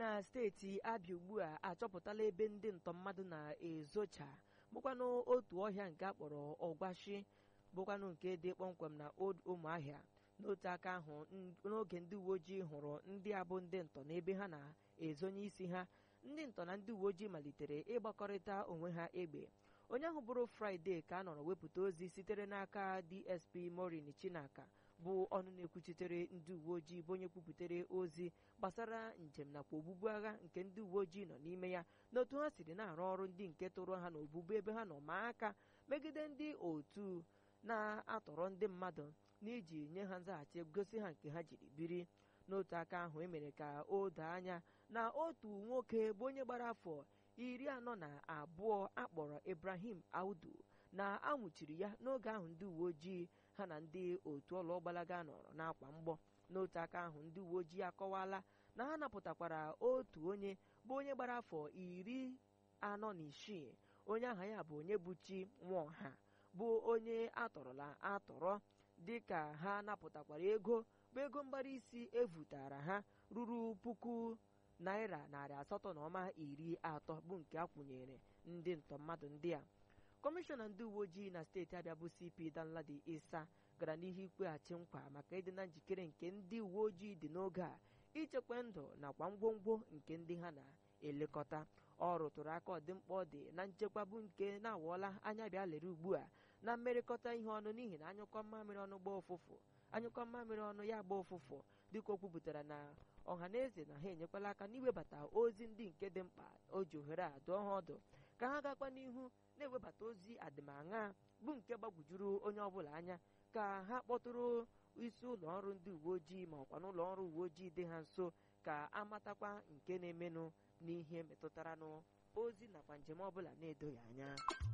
na steeti abịa ugbu a achọpụtala ebe ndị ntọ mmadụ na-ezocha bụkwanụ otu ọhịa nke akpọrọ ọgwashi bụkwanụ nke dị kpọmkwem na old ụmụahịa n'otu aka ahụ n'oge ndị uwe ojii hụrụ ndị abụ ndị ntọ n'ebe ha na-ezonye isi ha ndị ntọ na ndị uwe ojii malitere ịgbakọrịta onwe ha egbe onye ahụ bụrụ fraịde ka a nọrọ wepụta ozi sitere n'aka dsp morin chinaka bụ ọnụ na-ekwuchitere ndị uwe ojii bụ onye kwupụtere ozi gbasara njem nakwa ogbugbu agha nke ndị uwe ojii nọ n'ime ya n'otu ha siri na-arụ ọrụ ndị nke tụrụ ha n'ogbugbu ebe ha nọ ma aka megide ndị otu na-atọrọ ndị mmadụ n'iji nye ha nzaghachi gosi ha nke ha jiri biri n'otu aka ahụ emere ka o doo anya na otu nwoke bụ onye gbara afọ iri anọ na abụọ akpọrọ ibrahim audu na anwụchiri ya n'oge ahụ ndị uwe ojii ha na ndị otu ọlụọgbalaga nọrọ n'akwa mgbọ n'otu aka ahụ ndị uwe ojii akọwala na ha napụtakwara otu onye bụ onye gbara afọ iri anọ na isii onye aha ya bụ onye buchi nwaọha bụ onye atọrọla atọrọ dịka ha napụtakwara ego bụ ego mgbara isi evutara ha ruru puku naira narị asatọ na ọma iri atọ bụ nke akwụnyere ndị ntọ mmadụ ndị a kọmishọna ndị uwe ojii na steeti abịa bụ cp danladi isa gara n'ihu ikpeghachi nkwa maka ịdị na njikere nke ndị uwe ojii dị n'oge a ichekwa ndụ nakwa ngwongwo nke ndị ha na-elekọta ọ rụtụrụ aka ọdịmkpa ọ dị na nchekwa bụ nke na-awọla anya bịa lere ugbu a na mmerịkọta ihe ọnụ n'ihi na anyụkọ mmamịrị ọnụ gba ụfụfụ anyụkọ mmamịrị ọnụ ya gba ụfụfụ dịka o kwupụtara na ọha na eze na ha enyekwala aka n'iwebata ozi ndị nke dị mkpa o ji ohere a dụọ ha ọdụ ka ha gakwa n'ihu na-ewebata ozi adịmaṅa bụ nke gbagwujuru onye ọbụla anya ka ha kpọtụrụ isi ụlọ ọrụ ndị uwe ojii ma ọkwa n'ụlọ ọrụ uwe ojii dị ha nso ka amatakwa nke na-emenụ n'ihe metụtara n'ozi nakwa njem ọbụla na-edoghị anya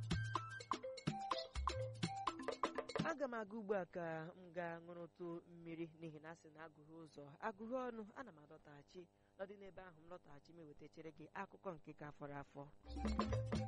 aga m aga ugbu a ka m gaa ṅụrụtụ mmiri n'ihi na asị na agụghị ụzọ agụghị ọnụ ana m adọtaghachi n'ọdị n'ebe ahụ m lọtaghachi m ewetachere gị akụkọ nke ka fọrọ afọ